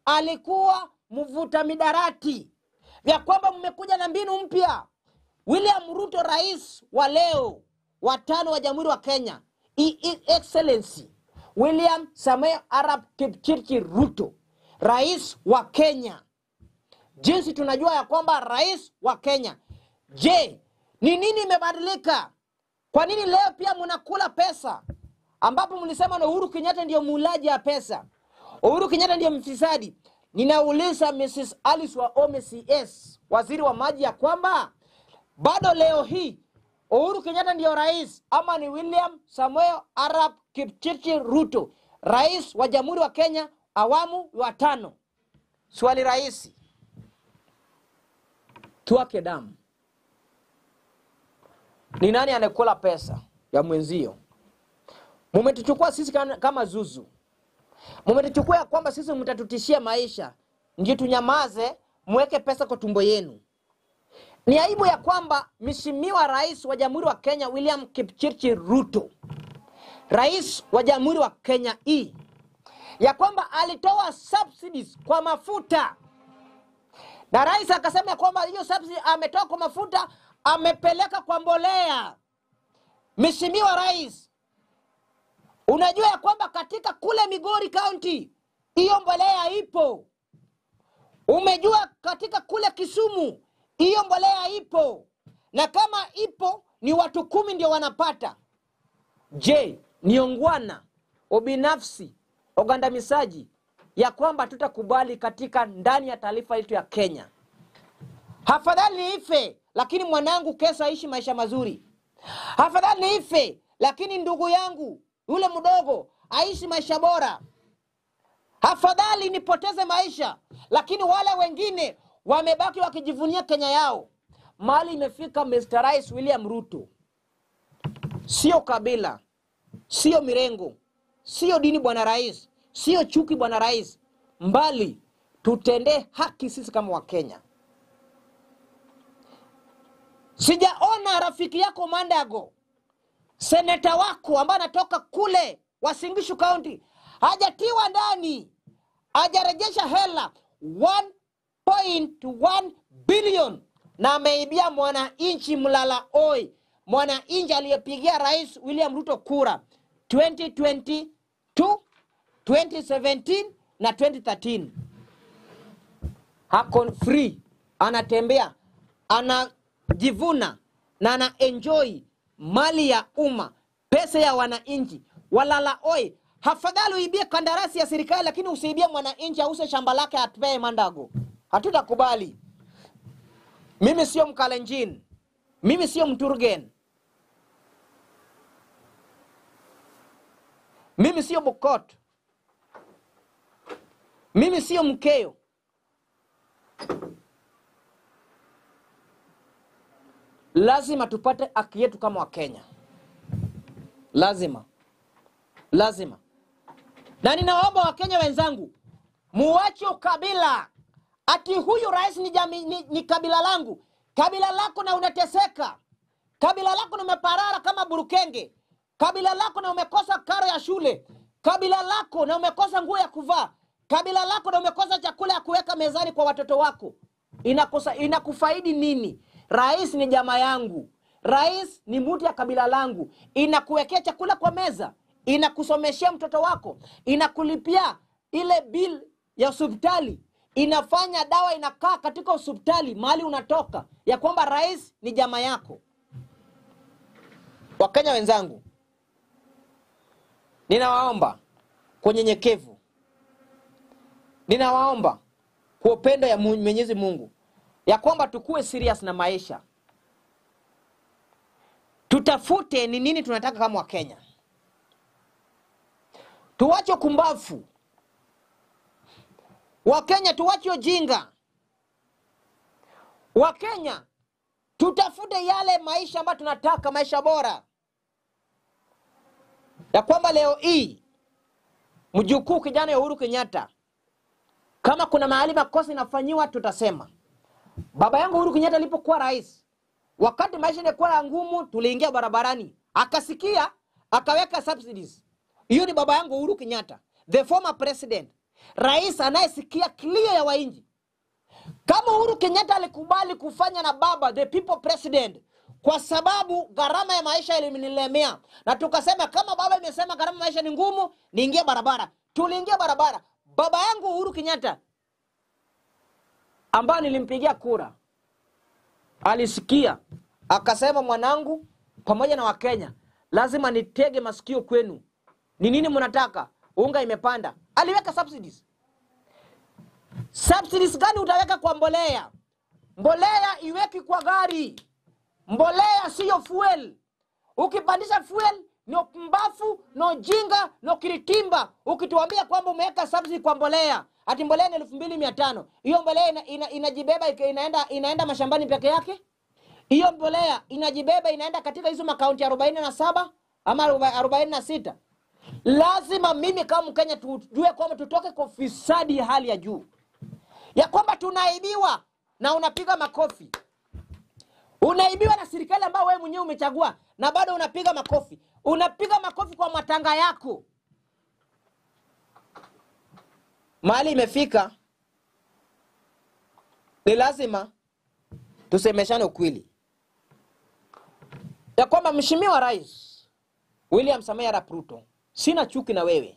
alikuwa mvuta midarati, vya kwamba mmekuja na mbinu mpya. William Ruto, rais wa leo wa tano wa Jamhuri wa Kenya, I- I- Excellency William Samoei Arap Kipchirchir Ruto, rais wa Kenya, jinsi tunajua ya kwamba rais wa Kenya. Je, ni nini imebadilika? Kwa nini leo pia mnakula pesa ambapo mlisema na Uhuru Kenyatta ndio mulaji ya pesa, Uhuru Kenyatta ndio mfisadi? Ninauliza Mrs. Alice Wahome CS, waziri wa maji, ya kwamba bado leo hii Uhuru Kenyatta ndio rais ama ni William Samoei Arap Kipchirchir Ruto, rais wa Jamhuri wa Kenya awamu wa tano? Swali rahisi, tuwake damu. Ni nani anakula pesa ya mwenzio? Mumetuchukua sisi kana- kama zuzu, mumetuchukua ya kwamba sisi mtatutishia maisha, ndio tunyamaze, mweke pesa kwa tumbo yenu. Ni aibu ya kwamba Mheshimiwa Rais wa Jamhuri wa Kenya William Kipchirchir Ruto, rais wa Jamhuri wa Kenya hii, ya kwamba alitoa subsidies kwa mafuta na rais akasema ya kwamba hiyo subsidy ametoa kwa mafuta amepeleka kwa mbolea. Mheshimiwa Rais, unajua ya kwamba katika kule Migori County hiyo mbolea ipo. Umejua katika kule Kisumu hiyo mbolea ipo, na kama ipo ni watu kumi ndio wanapata. Je, ni ongwana, ubinafsi, ugandamizaji ya kwamba tutakubali katika ndani ya taifa letu ya Kenya? Afadhali niife lakini mwanangu kesa aishi maisha mazuri. Afadhali niife lakini ndugu yangu yule mdogo aishi maisha bora. Afadhali nipoteze maisha lakini wale wengine wamebaki wakijivunia Kenya yao. Mali imefika Mr. Rais William Ruto, sio kabila, sio mirengo, sio dini, bwana rais, sio chuki, bwana rais, mbali tutendee haki sisi kama Wakenya. Sijaona rafiki yako Mandago, seneta wako ambaye anatoka kule Wasingishu County, hajatiwa ndani, hajarejesha hela 1.1 bilion na ameibia mwananchi mlala oi, mwananchi aliyepigia Rais William Ruto kura 2022, 2017 na 2013 hako free, anatembea anajivuna na ana enjoy mali ya umma, pesa ya wananchi. Walala oi, hafadhali uibie kandarasi ya serikali, lakini usiibie mwananchi ause shamba lake atupee Mandago. Hatutakubali. Mimi sio Mkalenjin, mimi sio Mturgen, mimi sio Bukot, mimi sio Mkeo. Lazima tupate haki yetu kama Wakenya, lazima lazima. Na ninawaomba Wakenya wenzangu, muache ukabila, ati huyu rais ni, jami, ni, ni kabila langu. Kabila lako na unateseka, kabila lako na umeparara kama burukenge, kabila lako na umekosa karo ya shule, kabila lako na umekosa nguo ya kuvaa, kabila lako na umekosa chakula ya kuweka mezani kwa watoto wako. Inakosa, inakufaidi nini? Rais ni jamaa yangu, rais ni mtu ya kabila langu, inakuwekea chakula kwa meza, inakusomeshea mtoto wako, inakulipia ile bill ya hospitali, inafanya dawa inakaa katika hospitali mahali unatoka, ya kwamba rais ni jamaa yako. Wakenya wenzangu, ninawaomba kwa unyenyekevu, ninawaomba kwa upendo ya Mu- Mwenyezi Mungu ya kwamba tukuwe serious na maisha, tutafute ni nini tunataka kama Wakenya, tuwache kumbafu Wakenya, tuwache ujinga Wakenya, tutafute yale maisha ambayo tunataka, maisha bora, ya kwamba leo hii mjukuu kijana ya Uhuru Kenyatta, kama kuna mahali makosa inafanyiwa, tutasema baba yangu Uhuru Kenyatta alipokuwa rais, wakati maisha yalikuwa ngumu, tuliingia barabarani, akasikia akaweka subsidies. Hiyo ni baba yangu Uhuru Kenyatta, the former president. rais anayesikia kilio ya wananchi. Kama Uhuru Kenyatta alikubali kufanya na baba the people president kwa sababu gharama ya maisha ilinilemea, na tukasema kama baba imesema gharama ya maisha ni ngumu, niingie barabara. Tuliingia barabara. Baba yangu Uhuru Kenyatta ambayo nilimpigia kura alisikia, akasema, mwanangu, pamoja na Wakenya lazima nitege masikio kwenu. Ni nini mnataka? Unga imepanda. Aliweka subsidies. Subsidies gani utaweka kwa mbolea? Mbolea iweki kwa gari. Mbolea siyo fuel. Ukipandisha fuel ni mbafu no jinga no kiritimba. Ukituambia kwamba umeweka subsidy kwa mbolea, ati mbolea ni elfu mbili mia tano hiyo mbolea ina, ina, inajibeba ika- inaenda, inaenda mashambani peke yake? Hiyo mbolea inajibeba inaenda katika hizo makaunti arobaini na saba ama arobaini na sita Lazima mimi kama Mkenya tujue kwamba tutoke kwa ufisadi ya hali ya juu, ya kwamba tunaibiwa na unapiga makofi unaibiwa na serikali ambayo wewe mwenyewe umechagua na bado unapiga makofi. Unapiga makofi kwa matanga yako. Mahali imefika ni lazima tusemeshane ukweli ya kwamba Mheshimiwa Rais William Samoei Arap Ruto, sina chuki na wewe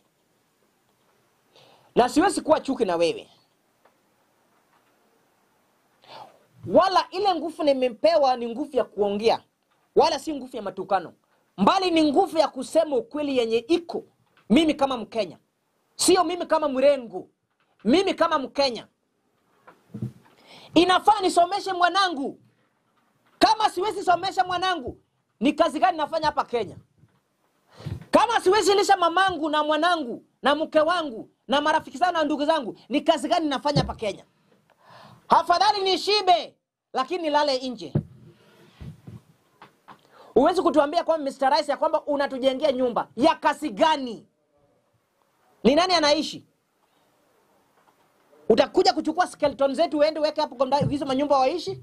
na siwezi kuwa chuki na wewe wala ile nguvu nimepewa ni nguvu ya kuongea, wala si nguvu ya matukano, mbali ni nguvu ya kusema ukweli yenye iko. Mimi kama Mkenya, sio mimi kama mrengo, mimi kama Mkenya inafaa nisomeshe mwanangu. Kama siwezi somesha mwanangu, ni kazi gani nafanya hapa Kenya? Kama siwezi lisha mamangu na mwanangu na mke wangu na marafiki zangu na ndugu zangu, ni kazi gani nafanya hapa Kenya? Afadhali nishibe lakini nilale nje. Huwezi kutuambia kwamba Mr. Rais ya kwamba unatujengea nyumba ya kasi gani? Ni nani anaishi? Utakuja kuchukua skeleton zetu uende uweke hapo kwa ndani hizo manyumba waishi?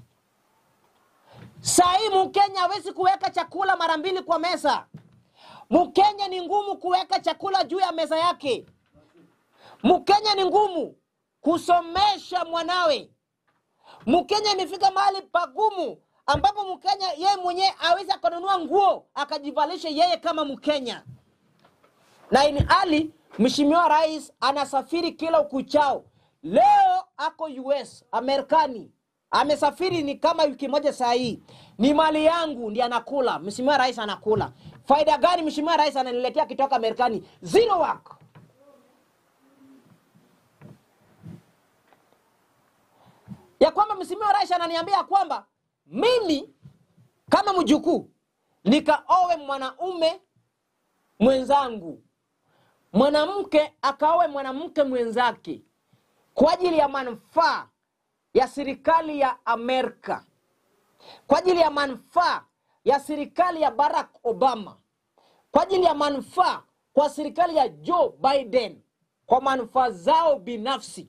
Saa hii Mkenya hawezi kuweka chakula mara mbili kwa meza. Mkenya ni ngumu kuweka chakula juu ya meza yake. Mkenya ni ngumu kusomesha mwanawe. Mkenya imefika mahali pagumu ambapo Mkenya yeye mwenyewe awezi akanunua nguo akajivalisha yeye kama Mkenya, na ini hali Mheshimiwa Rais anasafiri kila ukuchao. Leo ako US Amerikani, amesafiri ni kama wiki moja saa hii. Ni mali yangu ndi anakula. Mheshimiwa Rais anakula faida gani? Mheshimiwa Rais ananiletea akitoka Amerikani zero work ya kwamba Mheshimiwa Rais ananiambia kwamba mimi kama mjukuu nikaowe mwanaume mwenzangu, mwanamke akaowe mwanamke mwenzake kwa ajili ya manufaa ya serikali ya Amerika, kwa ajili ya manufaa ya serikali ya Barack Obama, kwa ajili ya manufaa kwa serikali ya Joe Biden, kwa manufaa zao binafsi